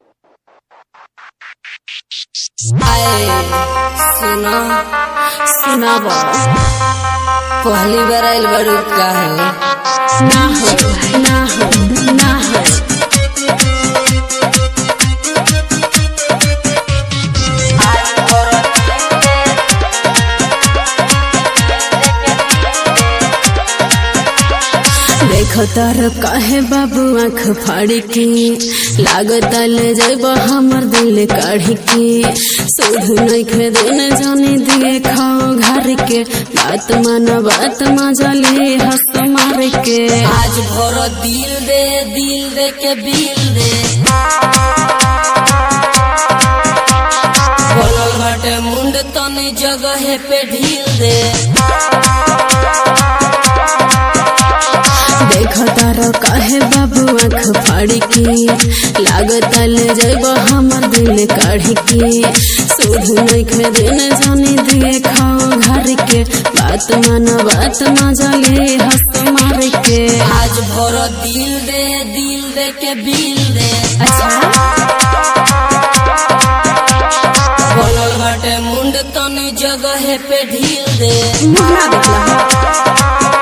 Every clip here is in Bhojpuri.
आए सुनो सुना पहली बार आइल बड़ू का हो ना हो ना हो ना हो देखो तार काहे बाबू आँख फाड़ी के लागत ले जब हमर दिल काढ़ी के सोध नहीं खे दिन जाने दिए खाओ घर के बात माना बात मजले हंस मार के आज भोर दिल दे दिल दे के बिल दे बोलल बाटे मुंड तनी जगह पे ढील दे देखो तारो काहे बाबू आँख फाड़ी के लागत ले जब हमर दिल काढ़ी के सोध नहीं खे दिन जाने दिए खाओ घर के बात माना बात मजले हंस मार के आज भोर दिल दे दिल दे के बिल दे बोलल बाटे मुंड तनी जगह पे ढील दे मुन्ना देखला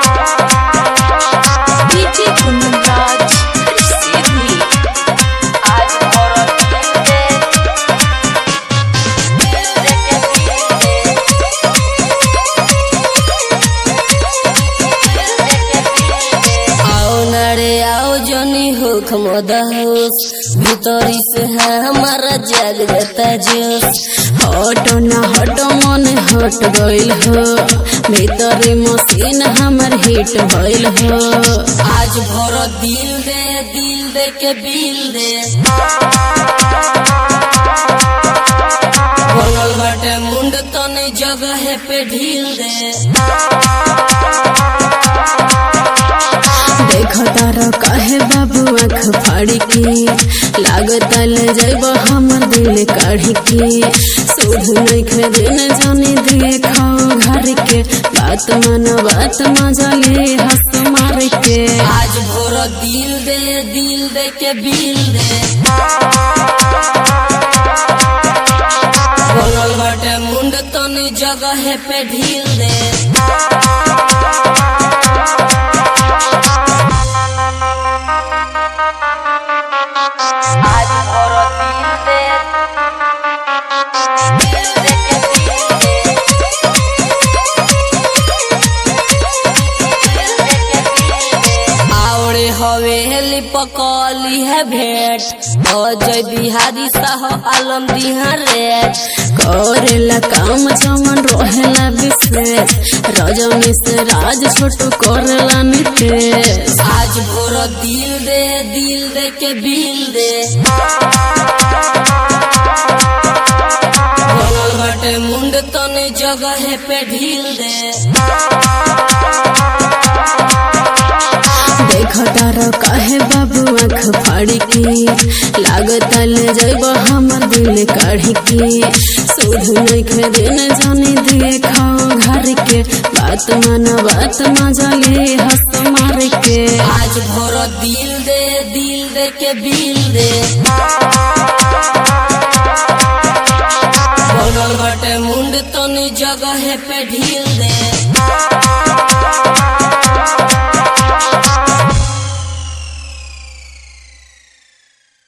DJ Kunraj, Sydney. आज और दिल दे, दिल दे के दिल दे, दिल दे के दिल दे। आओ नरे आओ जनी हो खमोदहोस भीतरी से है हमारा जाग जाता जोश हटो ना हटो मन हट गइल हो भीतरी मशीन हमर हिट भइल हो आज भर दिल दे दिल दे के बिल दे बनल बाटे मुंड तनी जगह पे ढील दे देखो तारो काहे बाबू आँख फाड़ी के लागत ले जब हमर दिल काढ़ी के सोध नहीं खे दिन जाने दिए खाओ घर के बात माना बात मजले हंस मार के आज भोर दिल दे दिल दे के बिल दे बनल बाटे मुंड तनी जगह पे ढील दे आज और दिल दे, दिल दे के दिल दे, दिल दे के दिल दे। आवड़े हवेली पकौली है भेंट अजय बिहारी साह आलम दिहा रेट करेला काम जमन रहेला विशेष रजनी से राज छोटू करेला नितेश आज भोर दिल दे दिल दे के बिल दे बनल बाटे मुंड तनी जगह पे ढील दे देखो तारो काहे बाबू आँख फाड़ी के लागत ले जब हमर दिल काढ़ी के सोध नहीं खे दिन जाने दिए खाओ घर के बात माना बात मजले हंस मार के आज भोर दिल दे दिल दे के बिल दे बनल बाटे मुंड तनी जगह पे ढील दे